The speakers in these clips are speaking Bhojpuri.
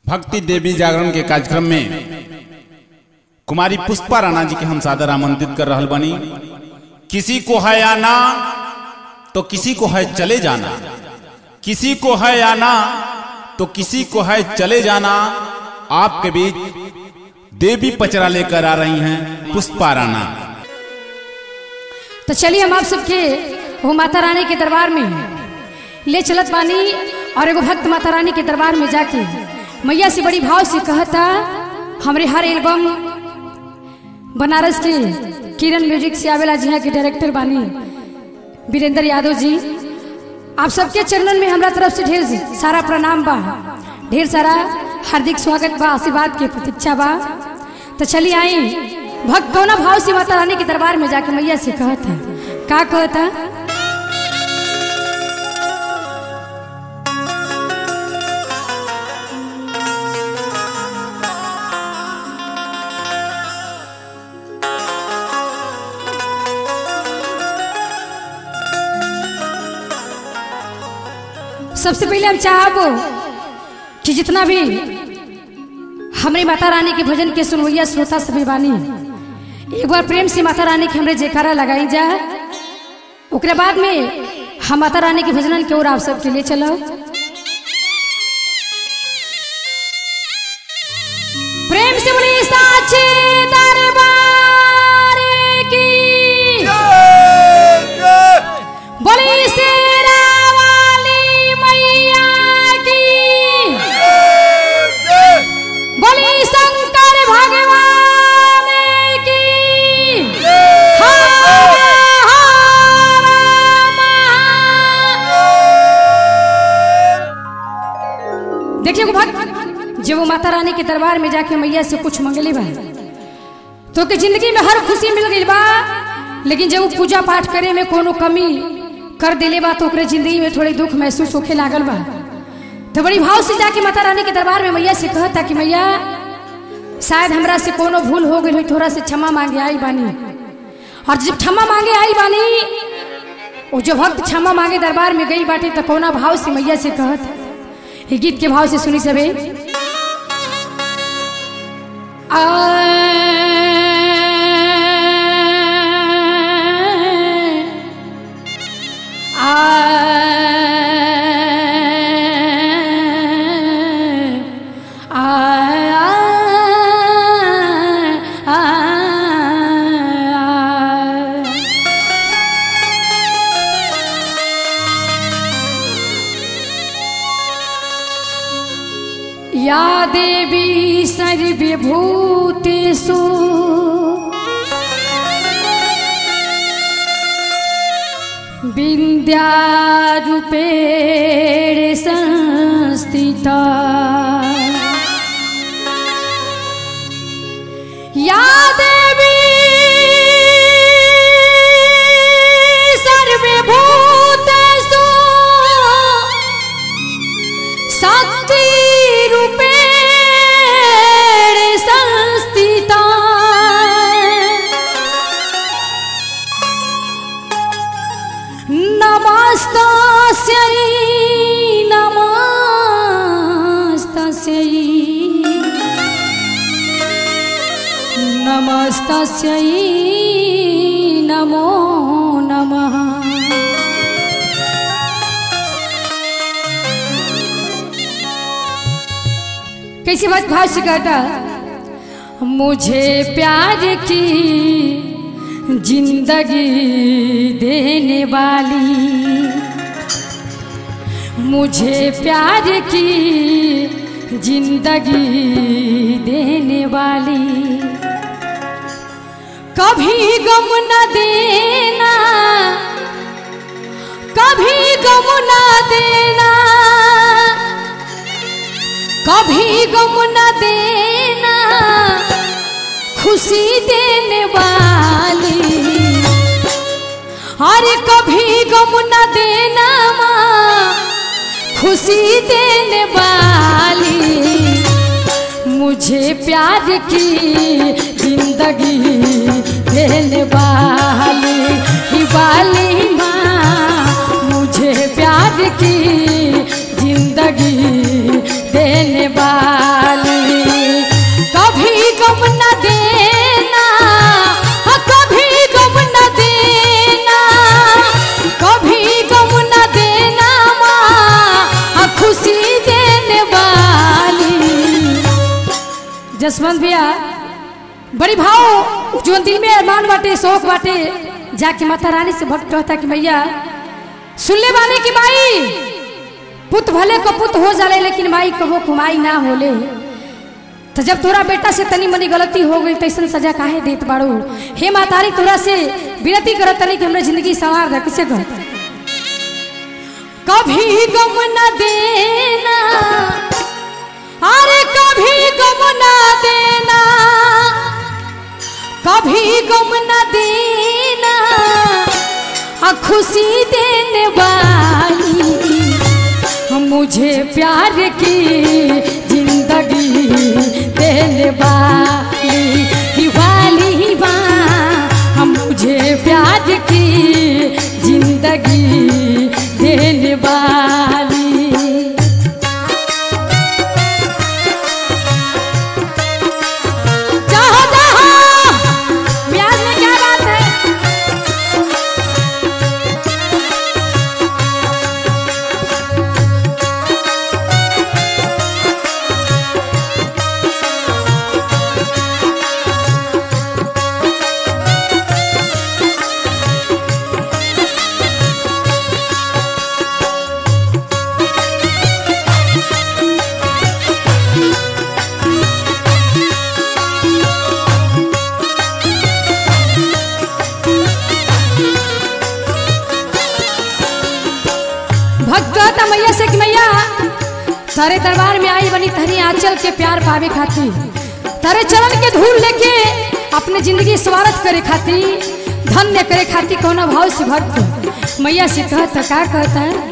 भक्ति देवी जागरण के कार्यक्रम में कुमारी पुष्पा राणा जी के हम सादर आमंत्रित कर रहल बनी किसी को है आना तो किसी को है चले जाना किसी को है आना तो किसी को है चले जाना आपके बीच देवी पचरा लेकर आ रही हैं पुष्पा राणा तो चलिए हम आप सबके वो माता रानी के दरबार में ले चलत बानी और एगो भक्त माता रानी के दरबार में जाके मैया से बड़ी भाव से कहता हमरे हर एल्बम बनारस के किरण म्यूजिक से आवेला जी के डायरेक्टर बानी वीरेंद्र यादव जी आप सबके चरणन में हमरा तरफ से ढेर सारा प्रणाम बा ढेर सारा हार्दिक स्वागत बा आशीर्वाद के प्रतीक्षा बा तो चलिए आई भक्त कौना भाव से माता रानी के दरबार में जाके मैया से कहता का कहता सबसे पहले हम चाहब कि जितना भी हमारी माता रानी के भजन के सुनवैया श्रोता सभी बानी एक बार प्रेम से माता रानी के हमरे जयकारा लगाई जा ओकरे बाद में हम माता रानी के भजनन के ओर आप सबके लिए चलो प्रेम से बोली साचे दरबार की बोली शेरा वाली मैया की बोली शंकर भगवान की हर हर महा- देखिए वो भक्त जब वो माता रानी के दरबार में जाके मैया से कुछ मंगले बा तो के जिंदगी में हर खुशी मिल गई बा लेकिन जब वो पूजा पाठ करे में कोनो कमी कर दिले बा तो ओकरे जिंदगी में थोड़ी दुख महसूस होखे लागल बा तो बड़ी भाव से जाके माता रानी के दरबार में मैया से कहता कि मैया शायद हमरा से कोनो भूल हो गई हो थोड़ा से क्षमा मांगे आई बानी और जब क्षमा मांगे आई बानी वो जो भक्त क्षमा मांगे दरबार में गई बाटी तो कोना भाव से मैया से कहत ये गीत के भाव से सुनी सबे या देवी सर्वभूतेषु विद्यारूपेण संस्थिता या देवी सर्वभूतेषु शक्ति रूपेण संस्थिता नमस्तस्यै नमस्तस्यै नमस्तस्यै नमो नमः कैसी बात भाव से कहता मुझे प्यार की जिंदगी देने वाली मुझे प्यार की जिंदगी देने वाली कभी गम न देना कभी गम न देना कभी गम न देना खुशी देने वाली अरे कभी गम न देना माँ खुशी देने वाली मुझे प्यार की जिंदगी देने वाली ही वाली माँ मुझे प्यार की जिंदगी देने वाली जसवंत भैया बड़ी भाव जो दिल में अरमान बाटे शौक बाटे जाके माता रानी से भक्त कहता कि भैया सुन ले बाने की माई पुत भले को पुत हो जाले लेकिन माई कबो कुमाई ना होले तो जब तोरा बेटा से तनी मनी गलती हो गई तैसन सजा काहे देत बाड़ू हे मातारी तोरा से विनती करत तनी कि हमरा जिंदगी संवार दे किसे कहत कभी गम न देना अरे कभी गम न देना कभी गम न देना आ खुशी देने वाली मुझे प्यार की जिंदगी देने वाली दिवाली बा हम मुझे प्यार की जिंदगी देने वाली चाहो चाहो ब्याज में क्या बात है भक्त कहता मैया से कि मैया तारे दरबार में आई बनी तहरी आंचल के प्यार पावे खातिर तारे चरण के धूल लेके अपने जिंदगी स्वागत करे खातिर धन्य करे खातिर कौना भाव से भक्त मैया से कहता का कहता है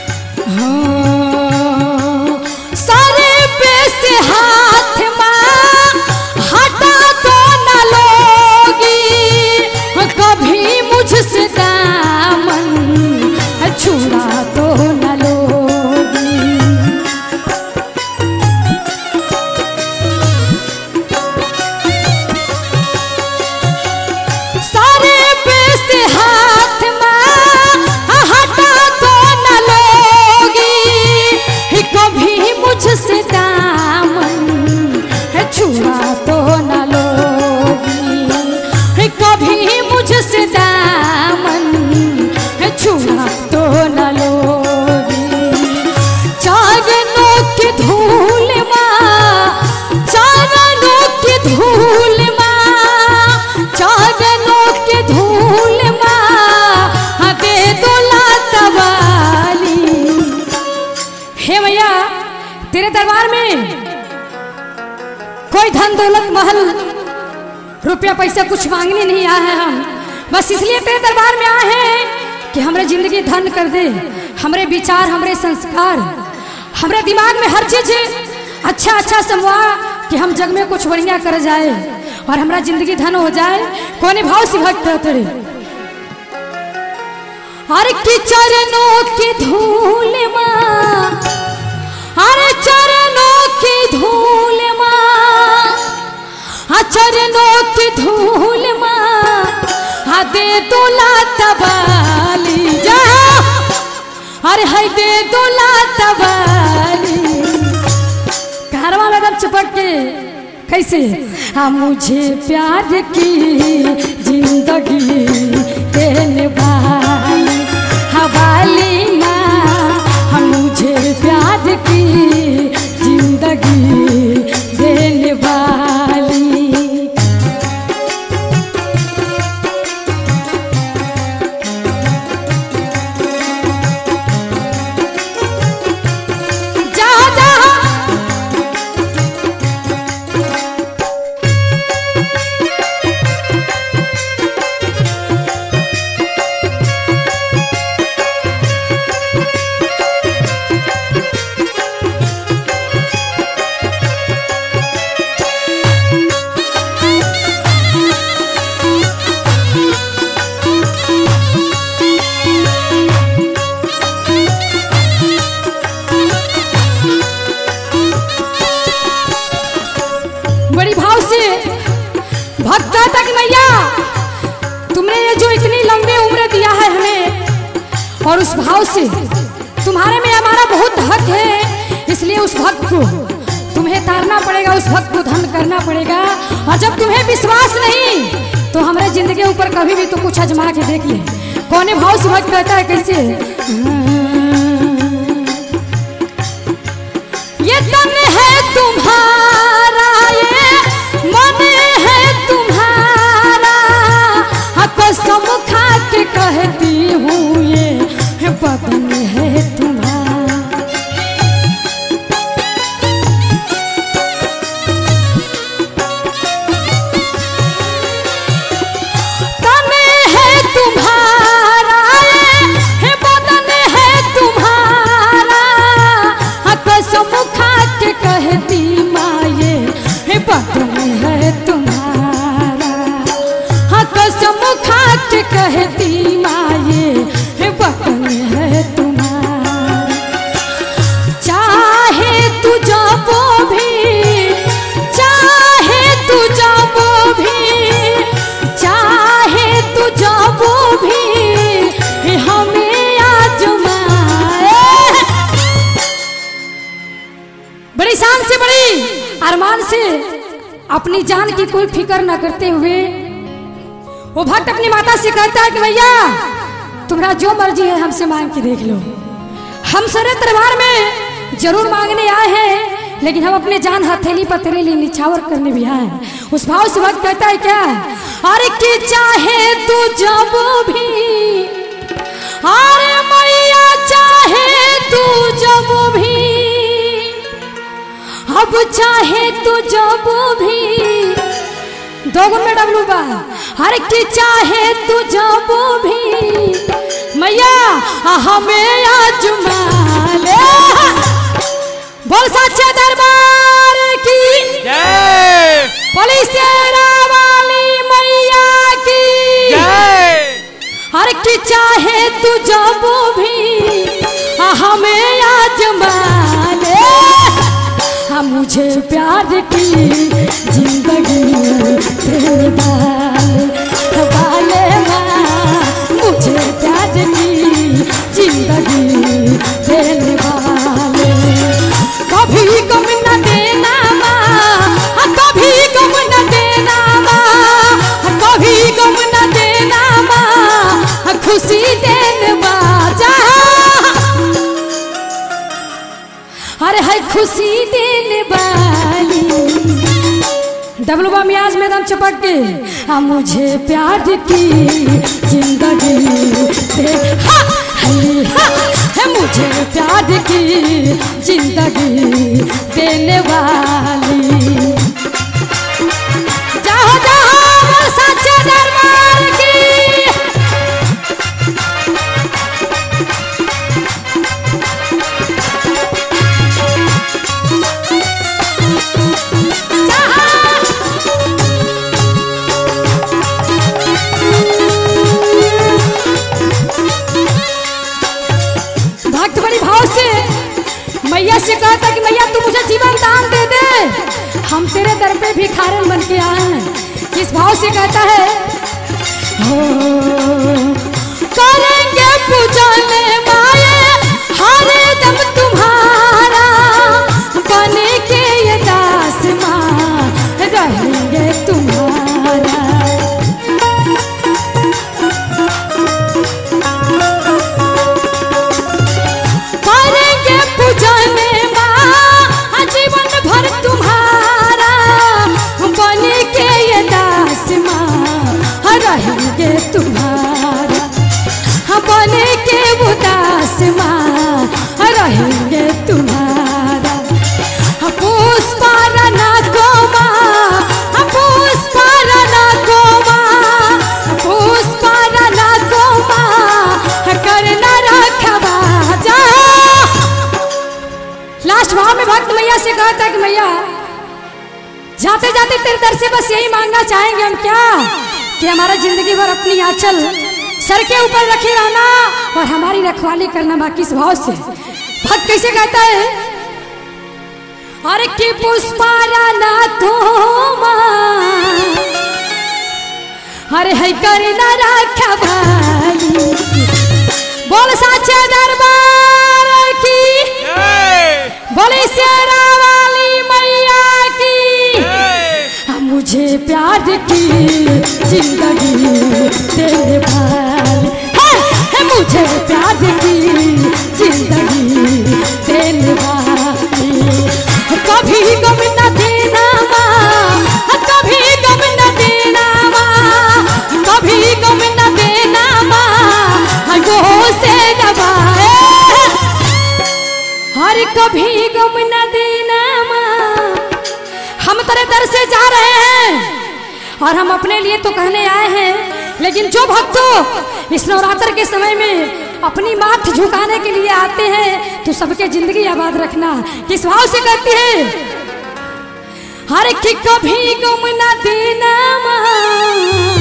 हाँ, सारे पे से हाथ माँ हटा तो न लोगी कभी मुझसे दामन छुड़ा तो न लोगी सारे पे से हाथ माँ हटा तो न लोगी कभी मुझसे दामन छुड़ा तो न लोगी कभी मुझसे दामन छुड़ा तो न लोगी चारणों की धूल माँ चारणों की धूल माँ चारणों की धूल माँ दे दो लातवाली हे मैया तेरे दरबार में कोई धन दौलत महल रुपया पैसा कुछ मांगने नहीं आए हैं हम बस इसलिए तेरे दरबार में आए हैं कि हमरे जिंदगी धन कर दे हमरे विचार हमरे संस्कार हमरे दिमाग में हर चीज अच्छा अच्छा समवा कि हम जग में कुछ बढ़िया कर जाए और हमरा जिंदगी धन हो जाए कोने भाव से भक्त है तेरे हर की चरणों की धूल माँ अरे चरणों की धूल माँ हाँ चरणों की धूल माँ हाँ दे दोला तबाली जा अरे है दे दोला तबाली कारवा में एकदम चिपक के कैसे हाँ मुझे प्यार की जिंदगी देने वाली हवाली माँ हाँ मुझे प्यार की जिंदगी देने वाली जहाँ जहाँ बड़ी भाव से भक्ता तक मैया तुमने ये जो इतनी लंबी उम्र दिया है हमें और उस भाव से तुम्हारे में हमारा बहुत हक है इसलिए उस भक्त को तुम्हें तुम्हें तारना पड़ेगा उस भक्त को धन करना पड़ेगा और जब तुम्हें विश्वास नहीं तो हमारे जिंदगी के ऊपर कभी भी तो कुछ आजमा के देख ले कौने भाव से भक्त कहता है कैसे ये तन है तुम्हारा ये मन है तुम्हारा हाँ, कसम खा के कहती हूँ ये बदन है तुम्हारा तन है तुम्हारा ये बदन है तुम्हारा हाँ, कसम खा के कहती माँ ये हे बदन है तुम्हारा हाँ कसम खा के कहती माँ ये हे बदन है तुम्हारा चाहे तू जाबो भी चाहे तू जाबो भी चाहे तू जाबो भी हे हमें आजमाए बड़ी शान से बड़ी अरमान से अपनी जान की कोई फिक्र ना करते हुए वो भक्त अपनी माता से कहता है कि भैया तुम्हारा जो मर्जी है हमसे मांग के देख लो हम सरे दरबार में जरूर मांगने आए हैं लेकिन हम अपने जान हथेली पर तेरे लिए निछावर करने भी आए हैं। उस भाव से वक्त कहता है क्या अरे कि चाहे तू जब भी अरे मैया चाहे तू जब भी अब चाहे तू जब भी दो गुण में डबलू बा हर की चाहे तू जब भी मैया आ हमें आजमा ले बोल सच्चे दरबार की जय पुलिस वाली मैया की हर की चाहे तू जब भी आ हमें आजमा ले हाँ मुझे प्यार की जिंदगी तेरे वाले वाले माँ मुझे प्यार की जिंदगी देने वाले कभी गम न देना माँ हाँ, कभी गम न देना माँ हाँ, कभी गम न देना माँ हाँ, खुशी देने बाजा अरे है खुशी देने वाली डबल बम मियाज में दम चपक के आ मुझे प्यार की जिंदगी दे हा, है, हा, है मुझे प्यार की जिंदगी देने वाली जाओ जाओ वो सच्चे दरबार की भक्त बड़ी भाव से मैया से कहता कि मैया तू मुझे जीवन दान दे दे हम तेरे दर पे भी खारन बन के आए हैं किस भाव से कहता है हो करेंगे पूजन माए हर दम तुम्हारा बने के ये दास माँ रहेंगे तुम्हारा करेंगे पूजन माँ जीवन भर तुम्हारा बने के ये दास माँ रहेंगे तुम्हारा हाँ बने के वो दास माँ रहेंगे तुम्हारा हाँ पुष्पारना को माँ हाँ पुष्पारना को माँ पुष्पारना को माँ करना रखवा जा लास्ट भाव में भक्त मैया से कहा था कि मैया जाते जाते तेरे दर से बस यही मांगना चाहेंगे हम क्या कि हमारा जिंदगी भर अपनी आंचल सर के ऊपर रखे रहना और हमारी रखवाली करना बाकी इस भाव से भक्त कैसे कहता है अरे कि पुष्पारा ना तो अरे है करना रखा भाई बोल साचे दरबार की जय बोले शेरा वाली मैया मुझे प्यार की जिंदगी देने वाली है, है मुझे प्यार की जिंदगी देने वाली कभी गम न देना माँ कभी गम न देना माँ कभी गम न देना माँ गो से दबाए हर कभी गम न देना माँ हम तेरे दर से जा रहे हैं और हम अपने लिए तो कहने आए हैं लेकिन जो भक्तों इस नवरात्र के समय में अपनी माथ झुकाने के लिए आते हैं तो सबके जिंदगी आबाद रखना किस भाव से करती है हर की कभी गम न देना माँ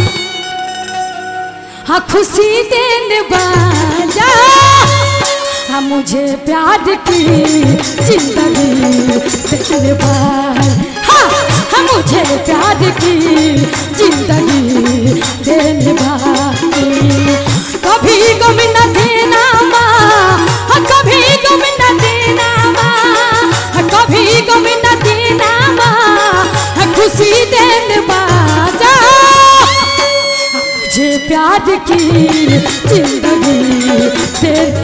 हाँ खुशी देने वाला हाँ मुझे प्यार की जिंदगी देने वाला हाँ हाँ मुझे प्यार की जिंदगी देने वाली कभी गम न देना माँ हाँ कभी गम न देना माँ हाँ कभी गम न देना माँ हाँ खुशी देने वाला मुझे प्यार की जिंदगी देने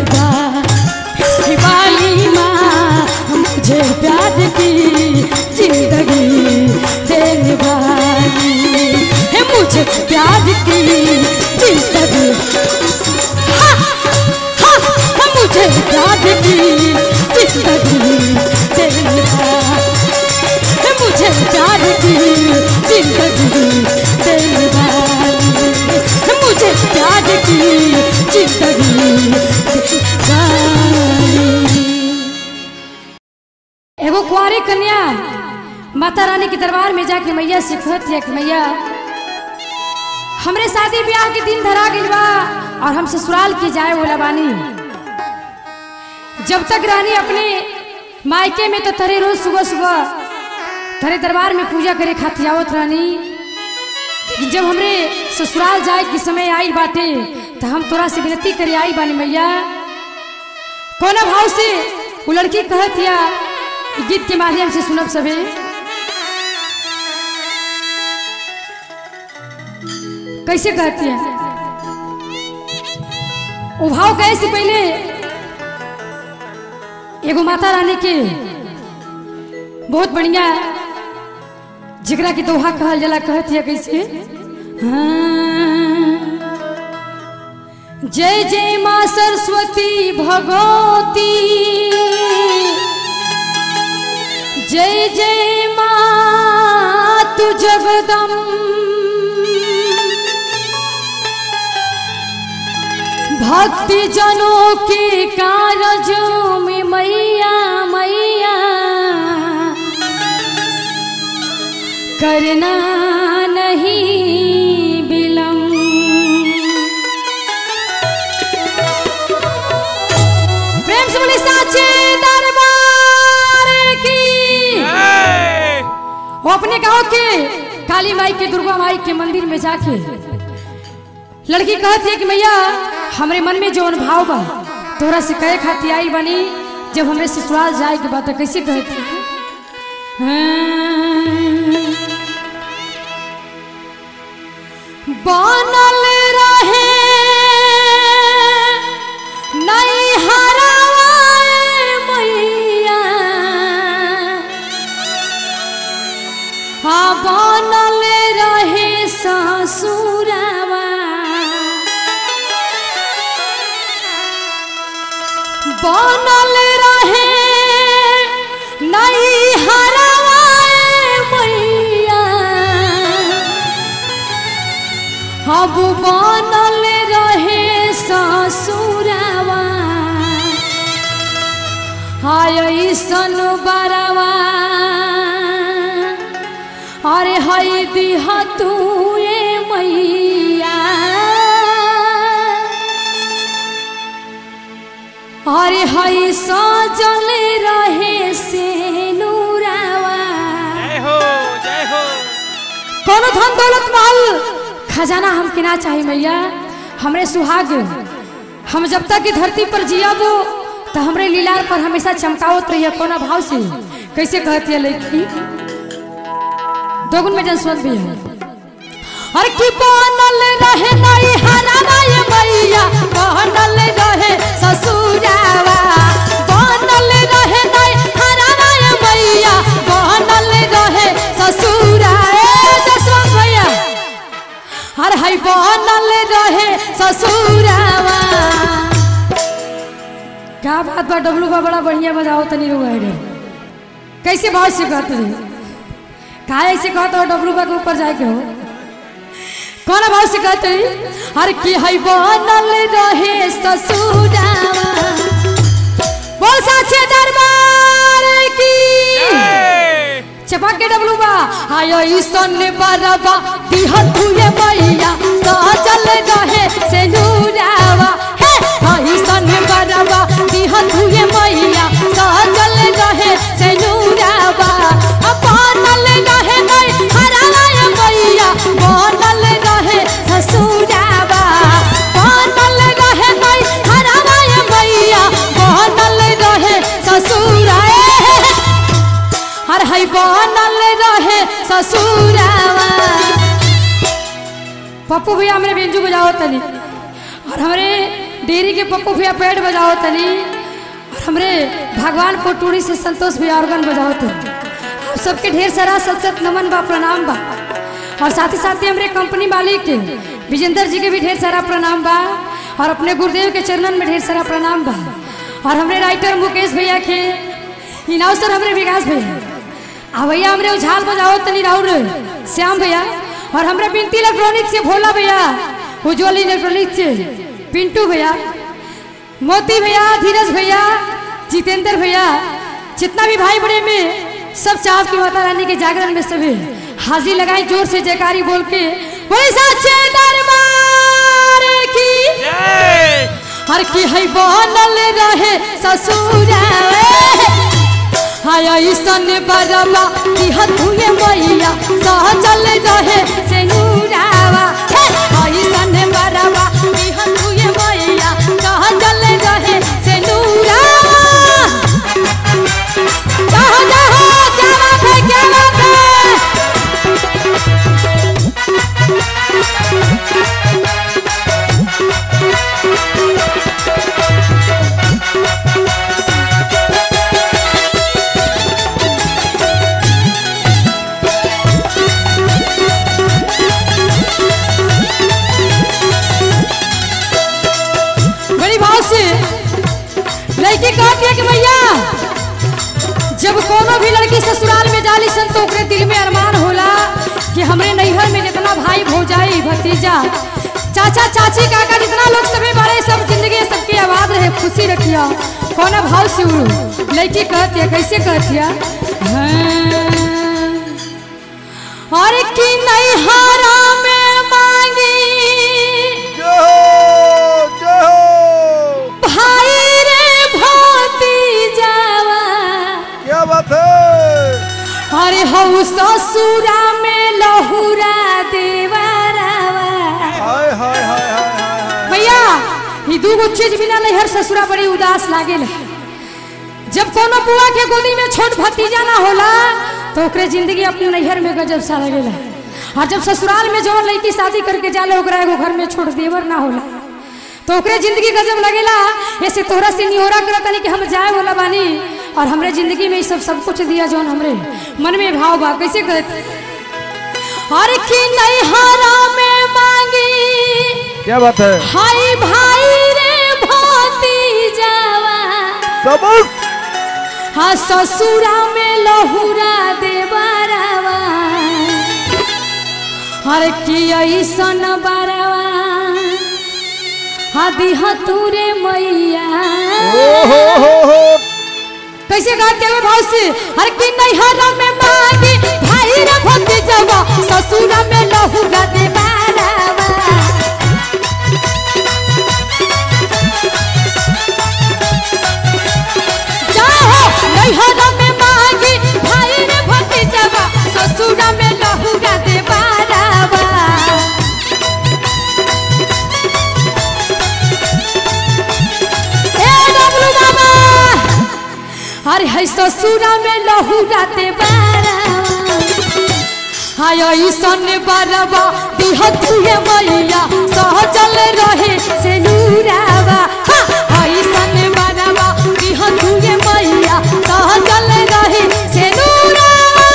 वाली माँ मुझे प्यार की जिंदगी देने वाली है मुझे प्यार की जिंदगी हाँ, हाँ, हाँ, मुझे प्यार की जिंदगी देने वाली है मुझे प्यार की जिंदगी देने वाली है मुझे प्यार की जिंदगी देने वाली एगो कुंवारी कन्या माता रानी के दरबार में जाके मैया से कहत है कि मैया हमरे शादी ब्याह के दिन धरा गइल बा और हम ससुराल के जाए वाला बानी जब तक रानी अपने मायके में तो तरे रोज सुबह सुबह तरे दरबार में पूजा करे खातिर आवत रानी लेकिन जब हमरे ससुराल जाए के समय आई बाटे तो हम तोरा से विनती करे आई बानी मैया कोना भाव से वो लड़की कहत या इ गीत के माध्यम से सुनब सबे कैसे कहती है वो भाव कहे से पहले एगो माता रानी के बहुत बढ़िया जिगरा के दोहा कहल जला कहती है कैसे हाँ। जय जय माँ सरस्वती भगवती जय जय माँ तू जगदम भक्ति जनों के कारजों में मैया मैया करना नहीं विलम्ब प्रेम से बोले साचे दरबार की जय वो अपने गांव के काली माई के दुर्गा माई के मंदिर में जाके लड़की कहती है कि मैया हमरे मन में जो भाव बा तोरा से कहे खाती आई बनी जब हमरे ससुराल जाए के बात कैसे कहती है हाँ। बनल रहे नहीं हराए मैया हाँ बनल रहे ससुरवा बनल रहे नहीं हराए मैया अब बनल रहे ससुरवा हाय सन बरवा अरे हई दिह तू ए मैया अरे हई सजल रहे से नूरावा जय हो जय हो कोनो धन दौलत माल खजाना हमके ना चाही मैया हमरे सुहाग हम जब तक की धरती पर जियाबो तो हमरे लीलार पर हमेशा चमकावत रहिए कोना भाव से कैसे कहती है लड़की दोगुन में जनस्वत भी है हर की बनल रहे नहीं हरावा ये मैया बनल रहे ससुरावा बनल रहे नहीं हरावा ये मैया बनल रहे ससुरा ए जसवंत भैया हर हई बनल रहे ससुरावा क्या बात बा डब्लू बा बड़ा बढ़िया बजाओ तनी रुआ है कैसे भाव से कहते रही का ऐसे कहते हो डब्लू बा के ऊपर जाए के हो कौन भाव से कहते रही हर की हई बनल रहे ससुरावा बोल साचे दरबार की जय चपक के डबलू बा आयो ईसन बरबा दिहत हुए मैया सजल रहे से नूरावा हे हाय ईसन बरबा दिहत हुए मैया सजल रहे से नूरावा बनल रहे नहीं हरावा ये मैया बनल रहे ससुरावा बनल रहे नहीं हरावा ये मैया बनल रहे ससुरा हर हई बनल रहे ससुरावा पप्पू भैया हमरे बेंजू बजाओ तनी और हमरे डेरी के पप्पू भैया पेड़ बजाओ तनी और हमरे भगवान पोटूरी से संतोष भैया ऑर्गन बजाओ तनी आप सबके ढेर सारा सत सत नमन बा प्रणाम बा और साथ ही साथ ही हमरे कंपनी मालिक के विजेंद्र जी के भी ढेर सारा प्रणाम बा और अपने गुरुदेव के चरणन में ढेर सारा प्रणाम बा और हमरे राइटर मुकेश भैया के इनाव सर हमरे विकास भैया आ भैया हमरे उछाल बजाओ तनी राउर श्याम भैया और हमरे बिनती इलेक्ट्रॉनिक से भोला भैया उज्जवल इलेक्ट्रॉनिक से पिंटू भैया मोती भैया धीरज भैया जितेंद्र भैया जितना भी भाई बड़े में सब चाव की माता रानी के जागरण में सभी हाजिरी लगाई जोर से जयकारी बोल के बोले साचे दरबार की जय हर की है बनल रहे ससुरा हाय ईसन बरबा की हथुए मैया सहजल रहे से नूरावा हे हाय ईसन बरबा की हथुए मैया सहजल रहे से नूरावा जहाँ जहाँ क्या बात है क्या बात है बड़ी भाव से लड़की कहती है कि भैया जब कोनो भी लड़की ससुराल में जाली सन तो ओकरे दिल में अरमान होला कि हमरे नैहर में जितना भाई भौजाई भतीजा चाचा चाची काका जितना लोग सभी बड़े सब जिंदगी सबकी आबाद रहे खुशी रखिया कौन भाव से उड़ू लड़की कहती है कैसे कहती है हाँ। और की नैहरा में मांगी जय हो जय हो भाई रे भोती जावा क्या बात है अरे हऊ ससुरा में लहुरा देवरावा हाय हाय हाय हाय हाय हाय भैया ई दूगो चीज बिना नैहर ससुरा बड़ी उदास लागेला जब कोनो बुआ के गोदी में छोट भतीजा ना होला तो ओकरे जिंदगी अपने नैहर में गजब सा लगेला और जब ससुराल में जवन लड़की शादी करके जाले ओकरा एगो घर में छोट देवर ना होला तो ओकरे जिंदगी गजब लगेला ऐसे तोहरा से निहोरा करत तनी कि हम जाए वाला बानी और हमरे जिंदगी में ई सब सब कुछ दिया जौन हमरे मन में भाव बा कैसे कहते हर की नैहरा में मांगी क्या बात है हाय भाई रे भोती जावा सबूत हाँ ससुरा में लहुरा देवरावा हर की ऐसन बारवा हाँ दिह तूरे मैया ओ हो हो हो कैसे गाते हो भाव से हर की नैहरा में मांगी भाई रे भोती जावा ससुरा में लहुरा देवरावा जाओ नैहरा में मांगी भाई रे भतीजवा ससुरा में लहुगा दे बारावा ए डबलू बाबा अरे है ससुरा में लहुगा दे बारावा हाय हाय ऐसन बरवा बिहतिए मैया सहजल रहे से नूरावा हा, ऐसन बरवा बिहतिए मैया सहजल रहे से नूरावा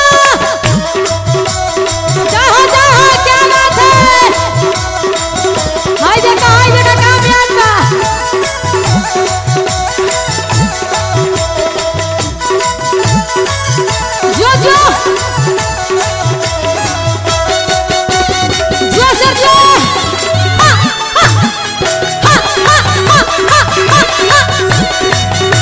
जहाँ जहाँ क्या बात है हाय देखा हाय देखा कामयाब बा जो जो जो सर जो हा, हा, हा, हा, हा, हा, हा, हा।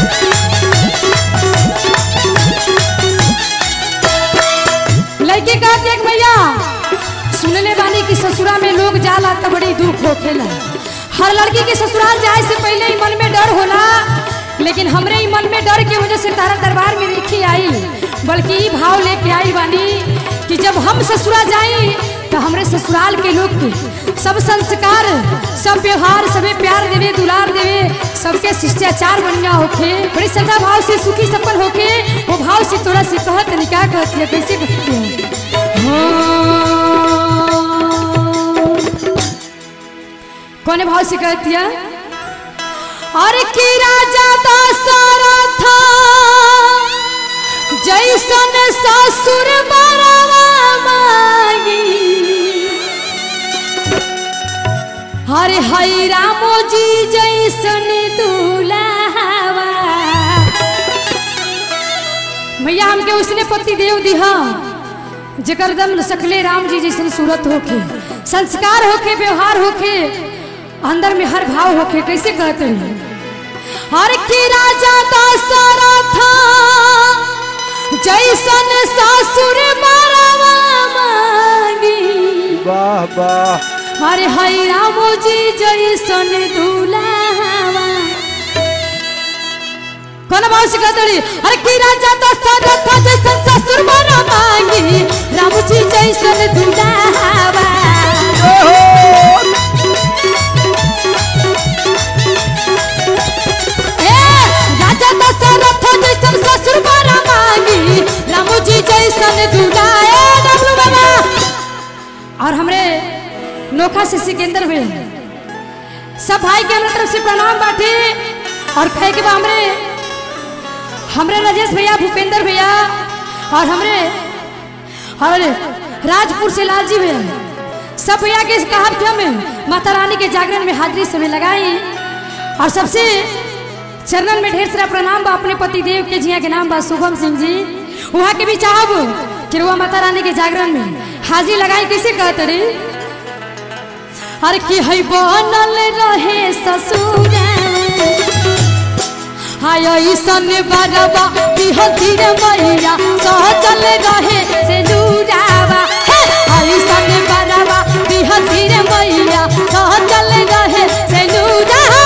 लड़के कहते एक भैया सुनले बानी कि ससुरा में लोग जाला तो बड़ी दुख होखेला हर लड़की के ससुराल जाए से पहले ही मन में डर होला लेकिन हमरे ही मन में डर के वजह से तारा दरबार में लिखी आई बल्कि ई भाव लेके आई बानी कि जब हम ससुरा जाई तो हमरे ससुराल के लोग के सब संस्कार सब व्यवहार सबे प्यार देवे दुलार देवे सबके शिष्टाचार बढ़िया होखे बड़ी श्रद्धा भाव से सुखी सफल होके वो भाव से थोड़ा से कहत निकाह कहती है कैसे कहती है कौन भाव से कहती है अरे की राजा दशरथ जैसन ससुर बरवा मांगी हरे हई रामो जी जैसन दुलावा भैया हमके उसने पति देव दिहा जकर दम सकले राम जी जैसन सूरत होके संस्कार होके व्यवहार होके अंदर में हर भाव होके कैसे कहते हैं हर की राजा दशरथ जैसन ससुर बरवा मांगी वाह वाह अरे हई रामो जी जैसन दुलावा कौन भाव से कहतड़ी अरे की राजा दशरथ जैसन ससुर बर मांगी राम जी जैसन दुलावा ए राजा दशरथ जैसन ससुर बर मांगी राम जी जैसन दुलाए डबलू बाबा और हमरे नोखा से सिकंदर भी सब भाई के हमरा तरफ से प्रणाम बाटे और कहे के बा हमरे हमरे राजेश भैया भूपेंद्र भैया और हमरे और राजपुर से लालजी भैया सब भैया के कहा थे हमें माता रानी के जागरण में हाजिरी समय लगाई और सबसे चरणन में ढेर सारा प्रणाम बा अपने पति देव के जिया के नाम बा शुभम सिंह जी वहाँ के भी चाहब कि रुआ माता रानी के जागरण में हाजिरी लगाई कैसे कहते रे हर की है बनल रहे ससुर हाय ईसन बरबा बिहती रे मैया सहजल रहे से नूरावा हे! हाय ईसन बरबा बिहती रे मैया सहजल रहे से नूरावा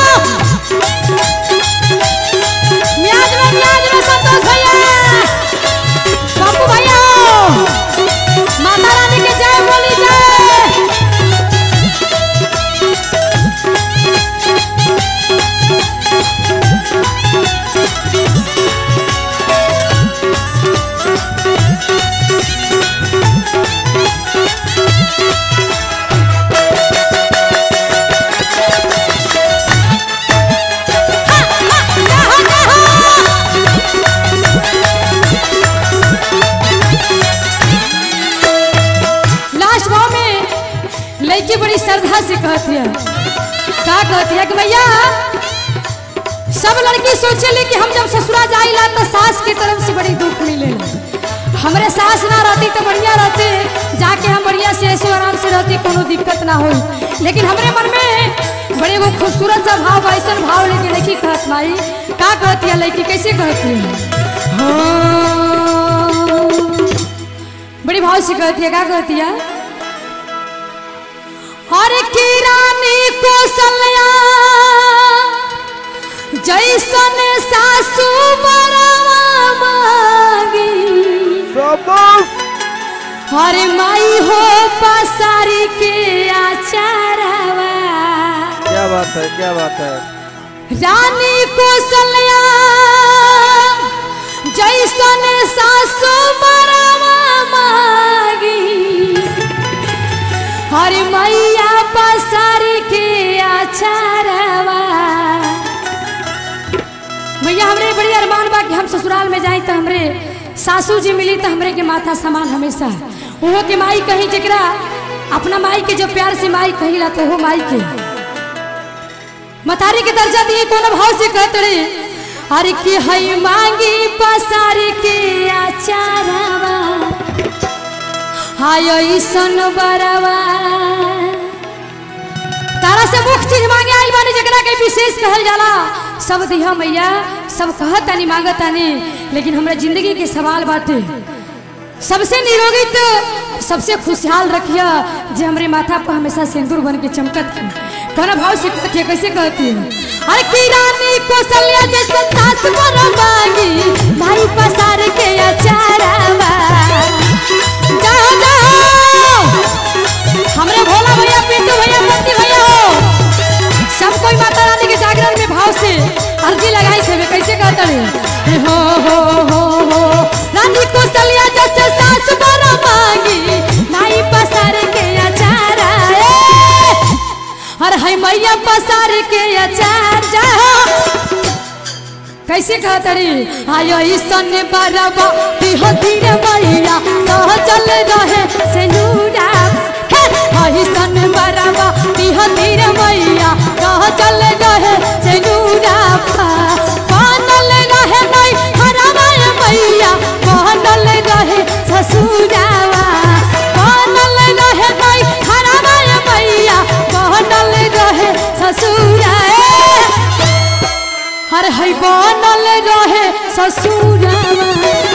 म्याज में म्याज में संतोष भैया पप्पू भैया माता रानी के जय बोली जय लास्ट भाव में लड़की बड़ी श्रद्धा से कहती है का कहती है कि भैया सब लड़की सोचेले कि हम जब ससुरा जाइला तो सास के तरफ से बड़ी दुख मिले हमरे सास ना रहती तो बढ़िया रहते जाके हम बढ़िया से ऐसे आराम से रहती कोनो दिक्कत ना हो लेकिन हमरे मन में बड़े वो खूबसूरत सा भाव ऐसा भाव लेके लड़की कहत माई का कहती है लड़की कैसे कहती है हाँ। बड़ी भाव से कहती है क्या कहती है हर की रानी कौशल्या जैसन सासू बरवा मांगी सबक हरे माई हो पसारी के आचारवा क्या बात है क्या बात है रानी कौशल्या जैसन सासू बरवा मांगी सासू जी मिली तो हमरे के माथा समान हमेशा वो के माई कही जकरा अपना माई के जब प्यार से माई कहिला तो वो माई के मतारी के दर्जा दिए कोनो भाव से कहत रे अरे कि हई मांगी पसार के आचारवा हाय ईसन बरवा तारा से मुख्य चीज मांगे आइल बानी जकरा के विशेष कहल जाला सब दिहा मैया सब कहत तानी मांगत तानी लेकिन हमरा जिंदगी के सवाल बाटे सबसे निरोगी तो सबसे खुशहाल रखिया जे हमरे माथा पर हमेशा सिंदूर बन के चमकत की कौन भाव से कहती है कैसे कहती है अरे की रानी कौशल्या जैसे सास पर मांगी भाई पसार के अचारवा जाओ जाओ हमरे भोला भैया पिंटू भैया बंटी भैया हो सब कोई माता रानी के जागरण में भाव से अर्जी लगाई थे वे कैसे कहते हैं हो हो हो हो रानी कौशल्या जैसे सास बड़ा मांगी नाई पसार के अचार अरे है मैया पसार के अचार जा कैसे कहता रे आयो ईसन बरबा दिहो धीरे मैया सह चल रहे से नूरा हे आयो ईसन बरबा दिहो धीरे मैया सह चल रहे से नूरा कानल रहे नहीं हरवाय मैया कानल रहे ससुरावा कानल रहे नहीं हरवाय मैया कानल रहे ससुरा हर है बनल रहे ससुरावा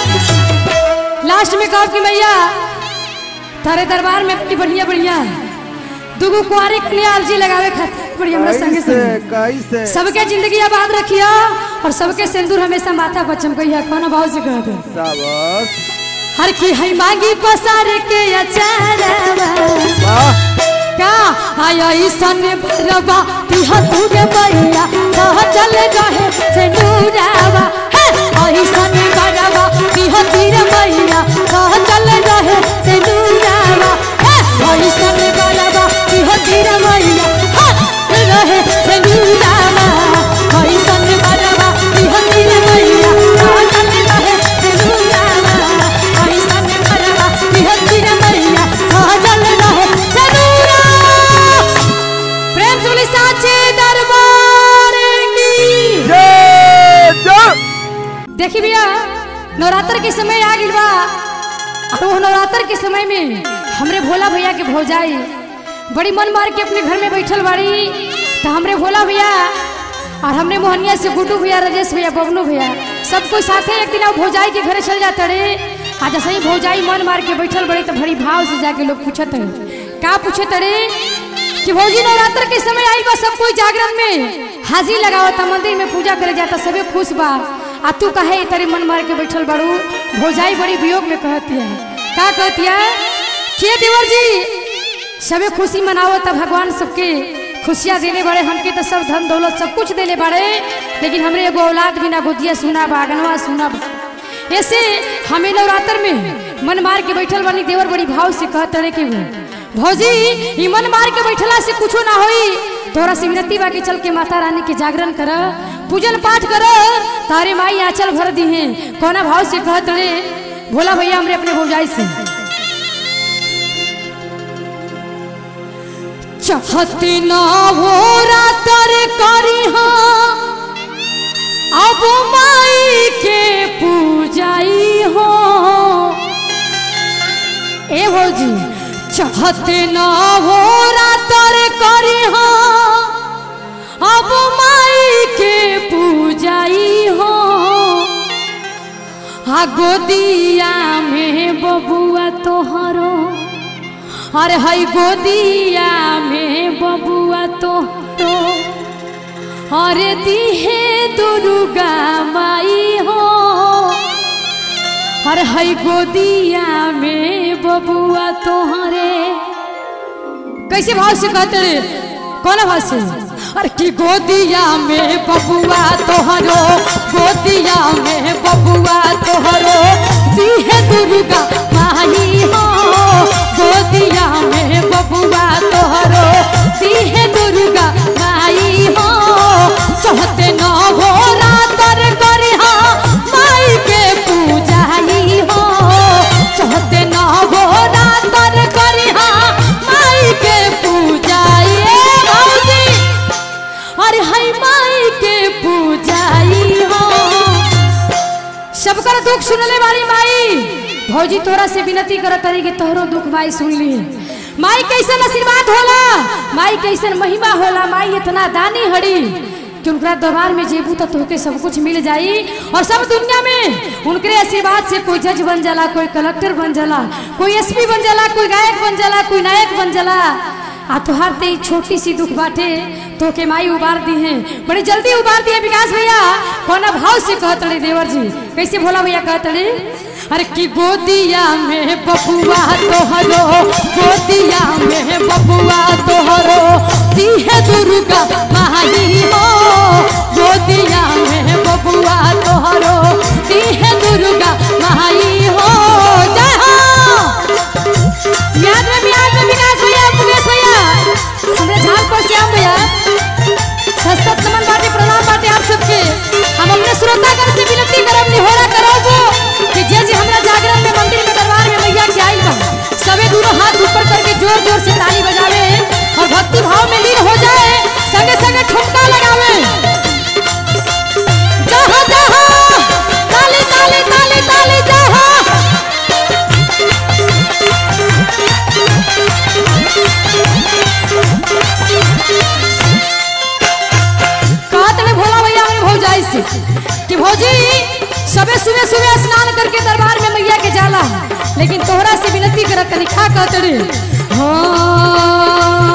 लास्ट में कहो कि मैया तारे दरबार में बड़ी बढ़िया बढ़िया दुगो कुआरी कन्या अर्जी लगावे खातिर बड़ी हमरा संगे कैसे संगे कैसे सबके जिंदगी आबाद रखिया और सबके सिंदूर हमेशा माथा पर चमकैया कौन भाव से कहते शाबाश हर की है मांगी पसार के अचारवा वाह का आया ईसन भरवा तिहा तुर मैया सह चल रहे से नूरावा हे ईसन भरवा तिहा तीर मैया सह चल रहे से नूरावा हे ईसन भरवा तिहा तीर मैया हे रहे से नूरावा ईसन भरवा तिहा तीर मैया सह चल रहे से नूरावा ईसन भरवा तिहा तीर मैया सह चल रहे से नूरावा प्रेम से बोली साचे दरबार की जय जय देखी भैया नवरात्र के समय आ गइल बा और वो नवरात्र के समय में हमरे भोला भैया के भौजाई बड़ी मन मार के अपने घर में बैठल बाड़ी तो हमरे भोला भैया और हमरे मोहनिया से गुड्डू भैया राजेश भैया बबनू भैया सब कोई साथे एक दिन भौजाई के घरे चल जाते रे आज सही भौजाई मन मार के बैठल बड़ी तो बड़ी भाव से जाके लोग पूछत है का पूछत रे कि भौजी नवरात्र के समय आई बा सब कोई जागरण में हाजिर लगावता मंदिर में पूजा करे जाता सबे खुश बा आ तू कहे तेरे मन मार के बैठल बड़ू भौजाई बड़ी वियोग में कहती है का कहती है के देवर जी सबे खुशी मनावता भगवान सबके खुशियाँ देने बड़े हमके तो सब धन दौलत सब कुछ देने बड़े लेकिन हमरे एगो औलाद बिना गोदिया सुना बा अगनवा सुना बा ऐसे हमें नवरात्र में मन मार के बैठल बनी देवर बड़ी भाव से कहत रहे कि वो भौजी ई मन मार के बैठला से कुछो ना होई तोरा से विनती बा के चल के माता रानी के जागरण कर पूजन पाठ कर तारे माई आंचल भर दी है कोना भाव से कहत रहे भोला भैया हमरे अपने भौजाई से चाहते ना हो रातर करी हाँ अब माई के पूजाई हो ए भौजी चाहते ना हो रातर करी हाँ अब माई के पूजाई हो आ गोदिया में बबुआ तोहरो अरे हई गोदिया में बबुआ तोहरो अरे दिहे दुर्गा माई हो अरे हई गोदिया में बबुआ तोहरे कैसे भाव से कहते रे कौन भाव से अरे की गोदिया में बबुआ तोहरो गोदिया में बबुआ तोहरो दिहे दुर्गा माई हो गोदिया में बबुआ तोहरो दिहे दुर्गा माई हो चाहते न हो रातर करी माई के पूजाई भौजी तोरा से विनती करत रही कि तोहरो दुख माई सुन ली माई कैसन आशीर्वाद होला माई कैसन महिमा होला माई इतना दानी हड़ी कि उनका दरबार में जेबू तो तोहके सब कुछ मिल जाई और सब दुनिया में उनके आशीर्वाद से कोई जज बन जाला कोई कलेक्टर बन जाला कोई एसपी बन जाला कोई गायक बन जाला कोई नायक बन जाला आ तुहार ते ई छोटी सी दुख बाटे तो के माई उबार दी है बड़ी जल्दी उबार दी है विकास भैया कोना भाव से कहत रहे देवर जी कैसे भोला भैया कहत रहे अरे की गोदिया में बबुआ तोहरो गोदिया में बबुआ तोहरो दी है दुर्गा माई हो गोदिया में बबुआ तोहरो दी है दुर्गा माई हो जय हो याद में याद में विकास भैया मुकेश भैया हमरे झाल पर श्याम भैया सस्ता समन बाटे प्रणाम बाटे आप सबके हम अपने श्रोतागण से विनती करब निहोरा करब कि जे जे हमरा जागरण में मंदिर में दरबार में मैया के आइल बा सबे दोनों हाथ ऊपर करके जोर जोर से ताली बजावे और भक्ति भाव में लीन हो जाए संगे संगे ठुमका लगावे जहाँ जहाँ ताली ताली ताली ताली जहाँ कहत में भोला भैया में भौजाई से कि भौजी सबे सुबह सुबह स्नान करके दरबार में मैया के जाला लेकिन तोहरा से विनती करत तनी खा कहत रे हाँ।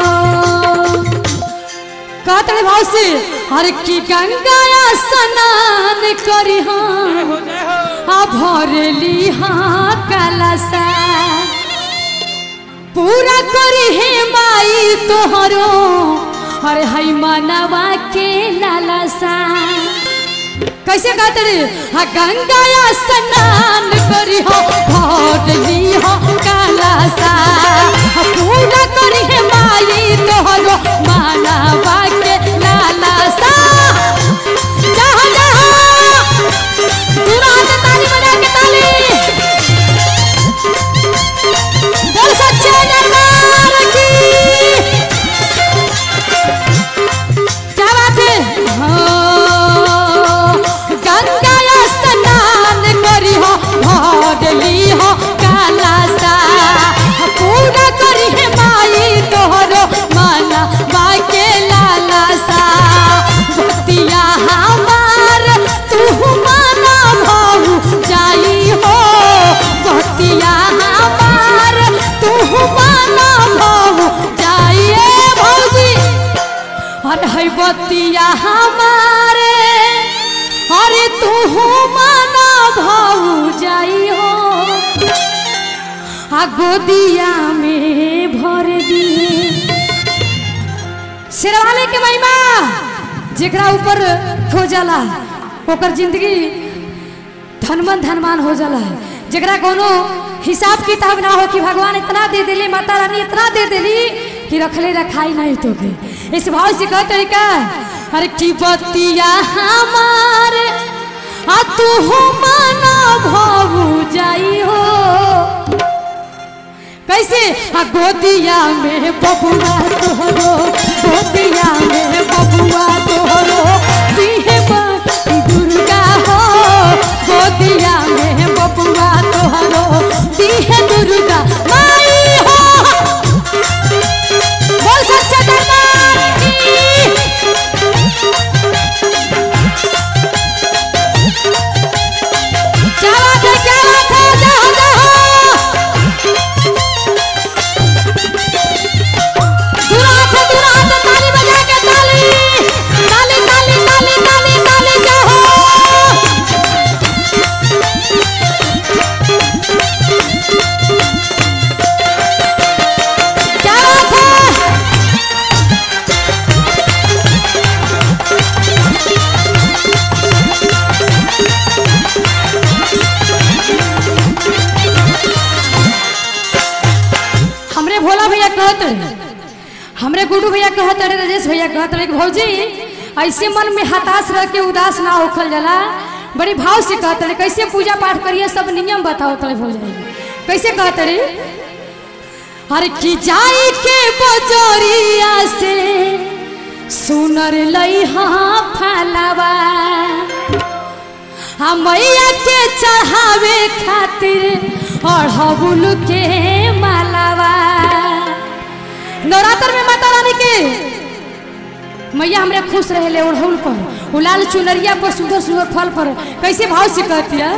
कहत रे भाव से अरे की गंगाया स्नान करी हाँ आ भरली हाँ कलसा पूरा करी हे माई तोहरो अरे हई मनवा के लालसा कैसे कहते रे हा गंगाया स्नान करी हो भरली हो कालासा हा पूरा करी हे माई तोहरो मनवा के लालसा जहाँ जहाँ दूरा से ताली बजा के ताली बोल सच्चे दरबार की क्या बात है हाँ, गंगा स्नान करी हो भगली हो कालासा पूरा करी है माई तोहरो माना बाके लालासा भक्तिया हमार तू माना भाऊ जाई हो भक्तिया हमार तू माना भाऊ जाइए भौजी अरे है बतिया हमारे अरे तू माना भाऊ जाई हो आ गोदिया में भर दिए शेरवाले के महिमा जेकरा ऊपर हो जाला ओकर जिंदगी धनमन धनमान हो जाला जेकरा कोनो हिसाब किताब ना हो कि भगवान इतना दे देली माता रानी इतना दे देली कि रखले रखाई नहीं तो के इस भाव से कहते हैं का अरे की बतिया हमार आ तू माना भाऊ जाई हो कैसे आ गोदिया में बबुआ तोहरो गोदिया में बबुआ तोहरो दीहे माती दुर्गा हो गोदिया में बबुआ तोहरो दीहे दुर्गा माई हो बोल सच्चा दरबार की क्या बात है क्या बात है जहाँ जहाँ दुरात है दुरात ताली बजा के ताली ताली ताली ताली ताली ताली जाओ क्या बात है हमरे भोला भैया कहत रहे हमरे गुडू भैया कहत रहे राजेश भैया कहत रहे कि भौजी ऐसे मन में हताश रह के उदास ना होखल जाला बड़ी भाव से कहत रहे कैसे पूजा पाठ करिए सब नियम बताओ तले भौजाई कैसे कहत रहे अरे की जाई के बजरिया से सुनर लई हाँ फलवा हम मैया के चढ़ावे खातिर अढ़बुल के मालावा नवरात्र में माता रानी के मैया हमरे खुश रहे ओढ़ौल पर वो लाल चुनरिया पर सुंदर सुंदर फल पर कैसे भाव से कहती है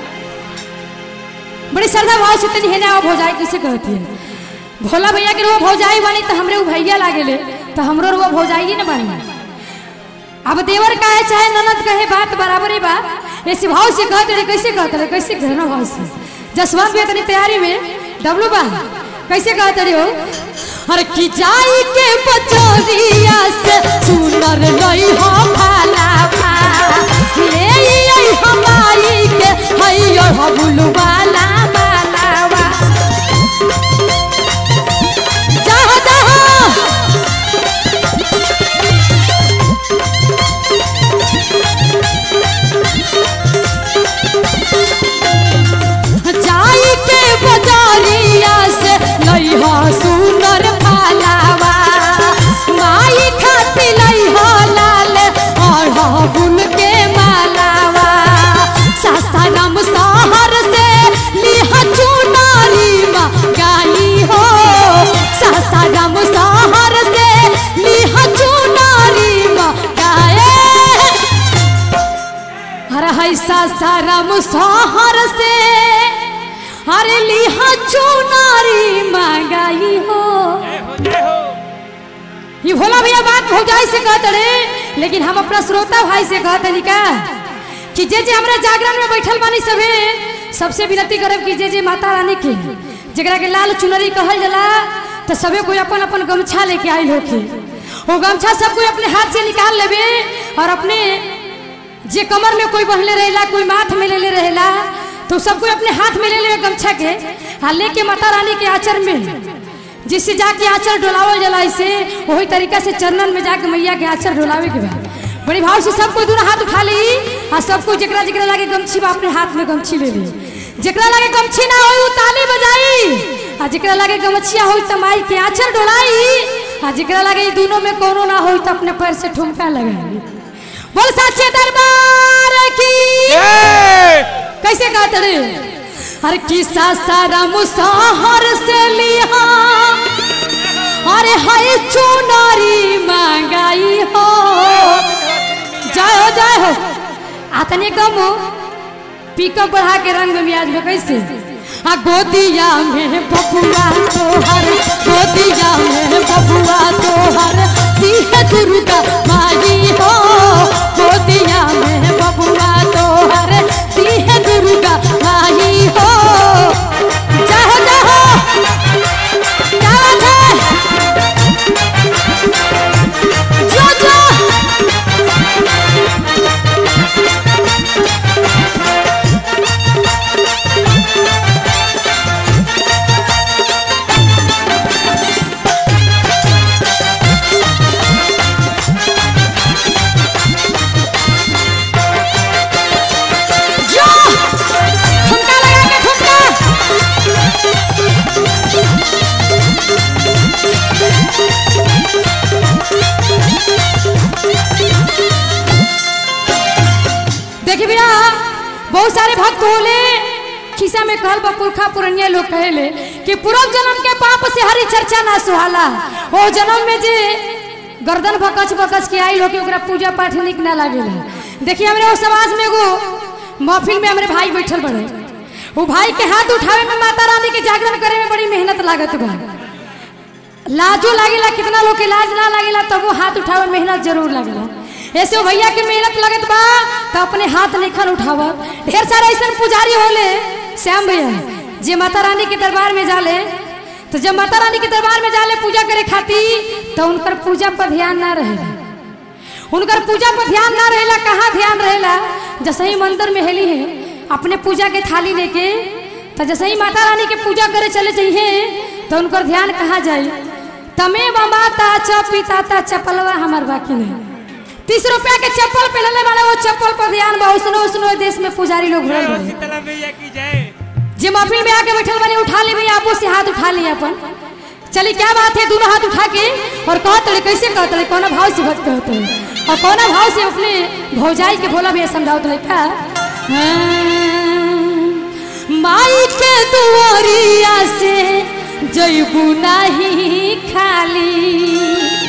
बड़ी श्रद्धा भाव से तनी हेना भौजाई कैसे कहती है भोला भैया के वो भौजाई बनी तो हमरे वो भैया लागेले तो हमरो वो भौजाई न बनी अब देवर कहे चाहे ननद कहे बात बराबर ही बा ऐसे भाव से कहते रहे कैसे कहते रहे कैसे कहना भाव से जसवंत भी तनी तैयारी में डब्लू बा कैसे कहते रहे हो अरे की जाई के बचोरिया से सुनर लई हो भाला भा ले आई हमारी के हई हबुल वाला बालावा जहाँ जहाँ जाई के बजारिया से लइहा सुनर भालावा माई खाती लइहा लाल अढ़बुल के मालावा सासाराम शहर से लिहा चुनारी मा गाई हो सासाराम शहर से लिहा चुनारी मा गाए हर है सासाराम शहर से हर लिहा चुनारी मांगाई हो जय हो जय हो ये भोला भैया बात भौजाई से कहते रे लेकिन हम अपना श्रोता भाई से कहते नहीं का कि जे जे हमरा जागरण में बैठल बानी सभे सबसे विनती करब कि जे जे माता रानी के जरा के लाल चुनरी कहल जाला तो सबे कोई अपन अपन गमछा लेके आयल होके वो गमछा सब कोई अपने हाथ से निकाल लेबे और अपने जे कमर में कोई बहले रहेला कोई माथ में ले ले रहेला तो सब कोई अपने हाथ में ले ले गमछा के आ लेके माता रानी के आचर में जिससे जाके आचर डोलावल जाला इसे वही तरीका से चरणन में जाके मैया के आचर डोलावे के बाद बड़ी भाव से सब कोई दोनों हाथ उठा ली आ सब कोई जकरा जकरा लागे गमछी बा अपने हाथ में गमछी ले ली जकरा लागे गमछी ना होई उ ताली बजाई आ जकरा लागे गमछिया होई त माई के आचर डोलाई आ जकरा लागे ई दोनों में कोनो ना होई त अपने पैर से ठुमका लगाई बोल साचे दरबार की जय कैसे कहते रे अरे किसा सारा मुसाहर से लिया अरे हाय चुनारी मंगाई हो जय हो जय हो आतने कम हो पिकअप बढ़ा के रंग में आज में कैसे आ गोदिया में बबुआ तोहर गोदिया में बबुआ तोहर दिह दुर्गा माई हो गोदिया में बबुआ तोहर दिह दुर्गा माई हो जाहो जाहो क्या बात है जो जो जो ठुमका लगा के ठुमका देखिए भैया बहुत सारे भक्त होले खिसा में कहल बा पुरखा पुरनिया लोग कहेले कि पूर्व जन्म के पाप से हरी चर्चा ना सुहाला ओ जन्म में जे गर्दन भकच भकच के आई लोग ओकरा पूजा पाठ निक ना लागेला देखिए हमरे वो समाज में एगो महफिल में हमरे भाई बैठल बड़े वो भाई के हाथ उठावे में माता रानी के जागरण करे में बड़ी मेहनत लागत बा लाजो लागेला कितना लोग के लाज ना लागेला तब वो हाथ उठावे में मेहनत जरूर लागेला ऐसे वो भैया के मेहनत लगत बा तो अपने हाथ निखल उठावत ढेर सारे ऐसा पुजारी होले श्याम भैया जे माता रानी के दरबार में जाले तो जब माता रानी के दरबार में जाले पूजा करे खातिर तो उनकर पूजा पर ध्यान ना रहेला उनकर पूजा पर ध्यान ना रहेला कहाँ ध्यान रहेला जैसे ही मंदिर में हेली है अपने पूजा के थाली लेके तो जैसे ही माता रानी के पूजा करे चले चाहिए तो उनकर ध्यान कहाँ जाई तमे माता च पिता चपलवा हमार बाकी नहीं तीस रुपया के चप्पल पहनले वाला वो चप्पल पर ध्यान बा उसनो उसनो देश में पुजारी लोग जय भरल हो बा शीतला मैया की जय जे महफिल में आके बैठल बने उठा ले भैया आपो से हाथ उठा लिए अपन चली क्या बात है दोनों हाथ उठा के और कहत रहे कैसे कहत रहे कौन भाव से भक्त कहत रहे और कौन भाव से अपने भौजाई के बोला भी समझाओ रहे का हाँ, माई के दुआरिया से जैबू नहीं खाली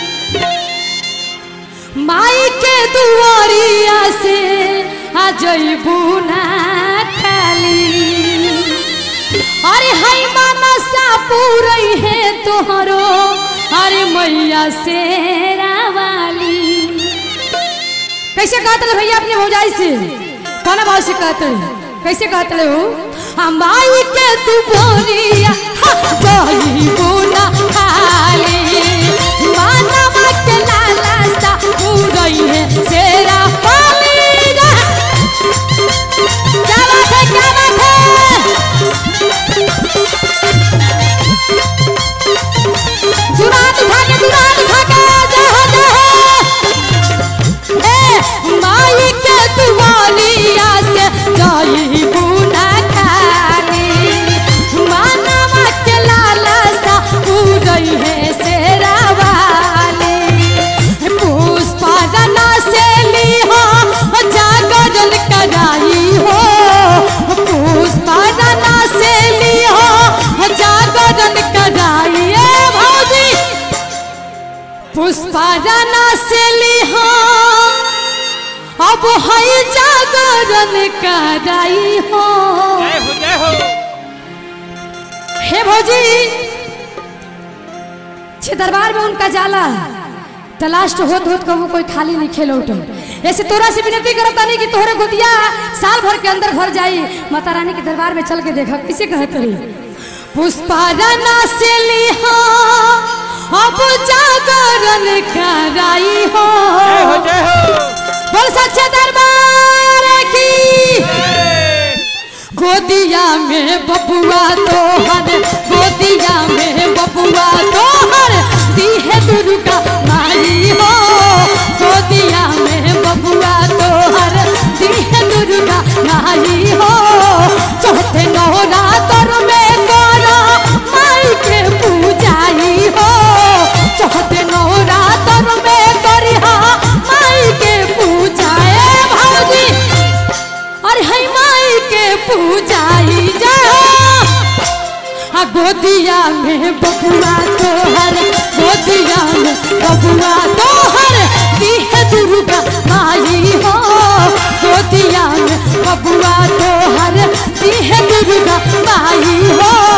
माई के दुआरिया से आ जैबू ना खाली अरे हई मानसा पूरई है तोहरो अरे मैया से रावाली कैसे कहते ले भैया अपने भौजाई से कौन भाव से कहते ले? कैसे कहते ले हो हम माई के तू बोलिया जही बुना खाली मानवा के लाला सा पूरई है सेरा पाली रा। क्या बात है क्या बात है दुरात उठा के दुरात उठा के जय हो जय हो ए माई के दुआलिया से जाई बुना खाली मानवा के लाला सा पूरई है सेरा वाली पुष्पा रना से ली हो जागरण कराई हो पुष्पा रना से ली हो जागरण कराई ए भौजी पुष्पा रना से ली हो अब हई जागरण कराई हो जय हो जय हो हे भौजी छे दरबार में उनका जाला तो लास्ट होत होत कबू कोई खाली नहीं खेल उठो ऐसे तोरा से विनती करता नहीं कि तोहरे गोदिया साल भर के अंदर भर जाई माता रानी के दरबार में चल के देखा कैसे कहत रही पुष्पा राना से लिहा अब जागरण कराई हो जय हो जय हो बोल सच्चे दरबार की जय। गोदिया में बबुआ तोहर गोदिया में बबुआ तोहर दी है दुर्गा माई हो गोदिया में बबुआ तोहर दी है दुर्गा माई हो चौथे नवरात्र में करो माई के पूजाई हो चौथे नवरात्र में करिहा माई के पूजाए भौजी और है माई के पूजाई जाओ आ गोदिया में बबुआ तोहर गोदिया में बबुआ तोहर दी है दुर्गा माई हो गोदिया में बबुआ तोहर दी है दुर्गा माई हो